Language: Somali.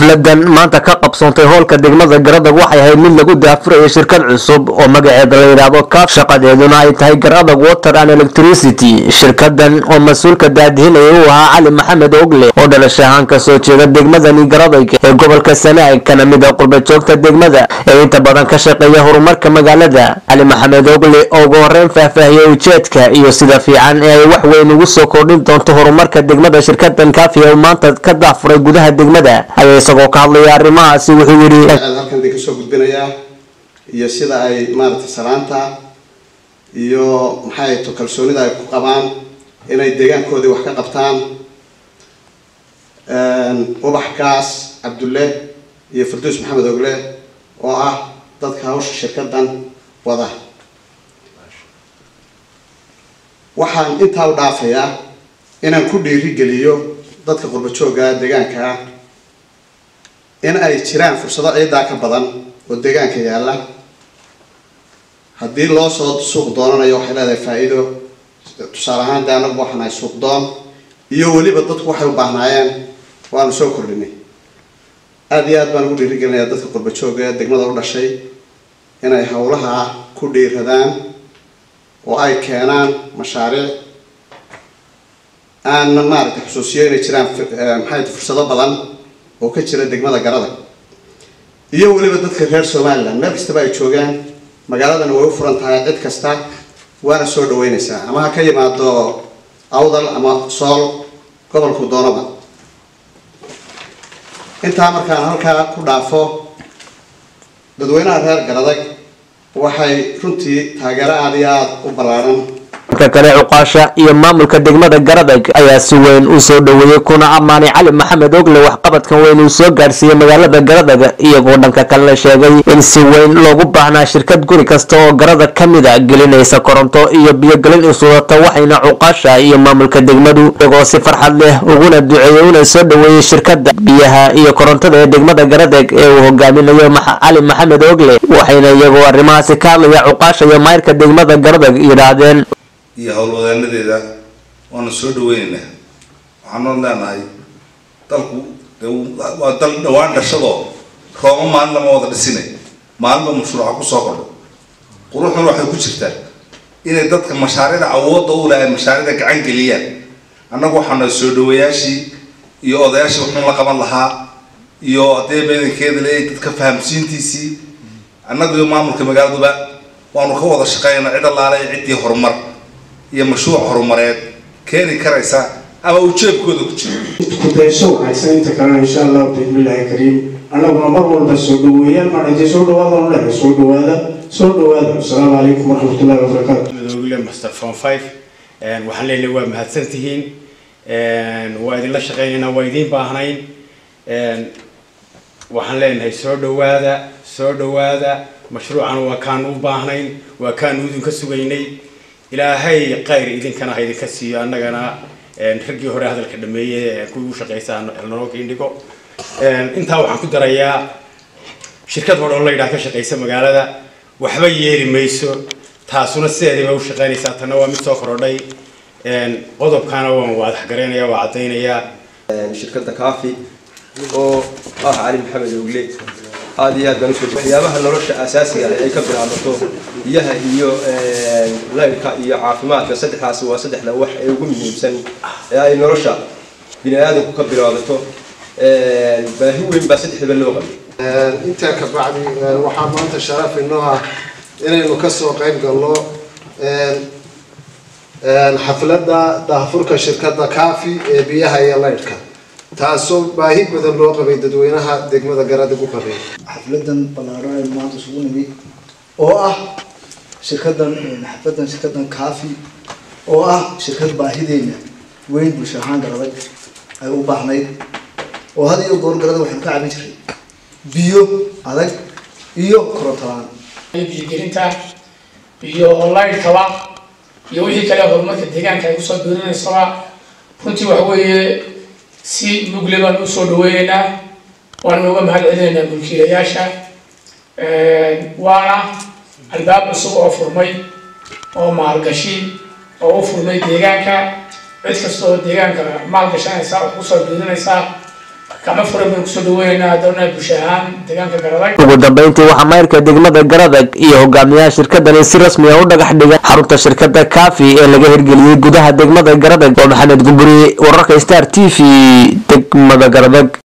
xafladan maanta ka qabsoontay hoolka degmada garadag waxay ahayd mid lagu daafurayo shirkad cusub oo magaceeda la yidhaahdo kaaf shaqadeeduna ay tahay garadag water and electricity shirkadan oo mas-uulka daadihinaya uu ahaa cali maxamed ogle oo dhalasho ahaan kasoo jeeda degmadani garadag ee gobolka sanaag kana mid a qurbajoogta degmada ee inta badan ka shaqeeya horumarka magaalada cali maxamed ogle oo ugu horeyn faahfaahiyey ujeedka iyo sida fiican ee ay wax weyn ugu soo kordhin doonto horumarka degmada shirkadan kaafi oo maanta ka daafuray gudaha degmada ayaa isagoo ka hadlaya arrimahaasi wuxuu yidhi halkan idin kasoo gudbinayaa iyo sida ay maaragtay salaanta iyo maxay to kalsoonida ay ku qabaan inay deegaankoodii wax ka qabtaan ubaxkaas cabdulle iyo farduus maxamed ogle oo ah dadka hawsha shirkadan wada waxaan intaa u dhaafayaa inaan ku dhiirigeliyo dadka qurbajooga deegaanka ah in ay jiraan fursado ciidaa ka badan oo deegaanka yaalla haddii loo soo suuq doonanayo waxay leedahay faa-iido tusaale ahaan dee anagu waxaan ahay suuq doon iyo weliba dadku waxay u baahnaayeen waanu soo kordhinay aada iyo aad baan ugu dhiirigelinayaa dadka qurbajooga ee degmada u dhashay inay howlaha ku dhiiradaan oo ay keenaan mashaariic aan maaragtay xusuusiyo inay jiraan maxay fursado badan oo ka jira degmada garada iyo weliba dadka reer somaliland meel kastaba ay joogaan magaaladana way u furan tahay cid kasta waana soo dhaweyneysaa ama ha ka yimaado awdal ama sool gobolku doonaba intaa markaan halkaa ku dhaafo dadweynaha reer garadag waxay runtii taageero aada iyo aada u ballaaran marka kale cuqaasha iyo maamulka degmada garadag ayaa si weyn u soo dhoweeyey kuna ammaanay cali maxamed ogle waxqabadkan weyn uu soo gaarsiiyey magaalada garadag iyagoo dhanka kalena sheegay in si weyn loogu baahnaa shirkad guri kasta oo garadag ka mid a gelinaysa koronto iyo biyogelin isudata waxayna cuqaasha iyo maamulka degmadu iyagoo si farxad leh uguna duceeyey una soo dhoweeyey shirkada biyaha iyo korontada ee degmada garadag ee uu hogaaminayo cali maxamed ogle waxayna iyagoo arrimahaasi ka hadlaya cuqaasha iyo mayrka degmada garadag yidhaahdeen iyo howlwadeenadeeda waanu soo dhaweyneynaa waxaanu leenahay dalku de waa dal dhawaan dhashadoo roomo maalin lama wada dhisine maalinba mashruuca kusoo kordho quruxduna waxay ku jirtaa inay dadka mashaariicda awoodda u leh ay mashaariicda gacan geliyaan annagu waxaanu soo dhaweeyaashii iyo odayaashii wuxuun la qaban lahaa iyo haddee beedankeeda leeyahay dadka fahamsiintiisii annagu iyo maamulka magaaladuba waanu ka wada shaqeynaa cid allaale ciddii horumar iyo mashruuc horumareed keeni karaysa ama uu jeebkooda ku jiro kudayso wanaagsan inta kalena insha allahu bismillaahi kariim annaguna mar walba soo dhaweeyaan maadhintay soo dhawaada oo lehe soo dhawaada soo dhawaada asalaamu calaykum waraxmatullahi wabarakaatu madoogle master form five waxaan leenahay waa mahadsantihiin waa idinla shaqeynaynaa waa idiin baahnayn waxaan leenahay soo dhawaada soo dhawaada mashruucan waa kaanu u baahnayn waa kaanu idinka sugaynay ilaahay khayr idinkana ha idinka siiyo annagana raggii hore hadalka dhameeye kuwii u shaqeysa naloo kiindhigo intaa waxaan ku darayaa shirkad hore oo la yidhaha ka shaqeysa magaalada waxba yeeli mayso taasuna sideedii bay u shaqeynaysaa tanna waa mid soo korodhay qodobkaana waan waadaxgaraynaya waa caddaynayaa shirkadda kaafi oo ah cali maxamed ogle aada iyo aad baan usoo waxyaabaha nolosha asaasiga ah ay ka bilaabato biyaha iyo laylka iyo caafimaadka saddexdaasi waa saddexda wax ee ugu muhiimsan ee ay nolosha bini aadamku ka bilaabato baahi weyn baa saddexdaba loo qabay intaa ka bacdi waxaa maanta sharaf inoo ah inaynu kasoo qayb galno xafladda daahfurka shirkadda kaafi ee biyaha iyo laydhka taasoo baahi badan loo qabay dadweynaha degmada garadag u qabay xafladan ballaaran ee maanta isugu nimid oo ah shirkadan xafladan shirkadan kaafi oo ah shirkad baahideena weyn bulsho ahaan garadag ay u baahnayd oo had iyo goor garada waxaynu ka cabin jiray biyo adag iyo korontolaan biyogelinta iyo onlinekaba iyo wixii kale horumarka deegaanka ay usoo biirinaysaba runtii waxa weeye si mugle baan usoo dhaweyneynaa waana uga mahad celinaynaa mulkiilayaasha waana albaab cusub oo furmay oo maalgashi oo u furmay deegaanka cid kasta oo deegaanka maalgashanaysa oo kusoo biirinaysa gacmo furan baynu kusoo dhaweynaynaa haddana bulsho ahaan deegaanka garadag ugu dambeyntii waxaa mayrka degmada garadag iyo hogaamiyaha shirkadani si rasmi ah u dhagax dhigay xarunta shirkada kaafi ee laga hirgeliyey gudaha degmada garadag oo maxamed gumburi wararka star t v degmada garadag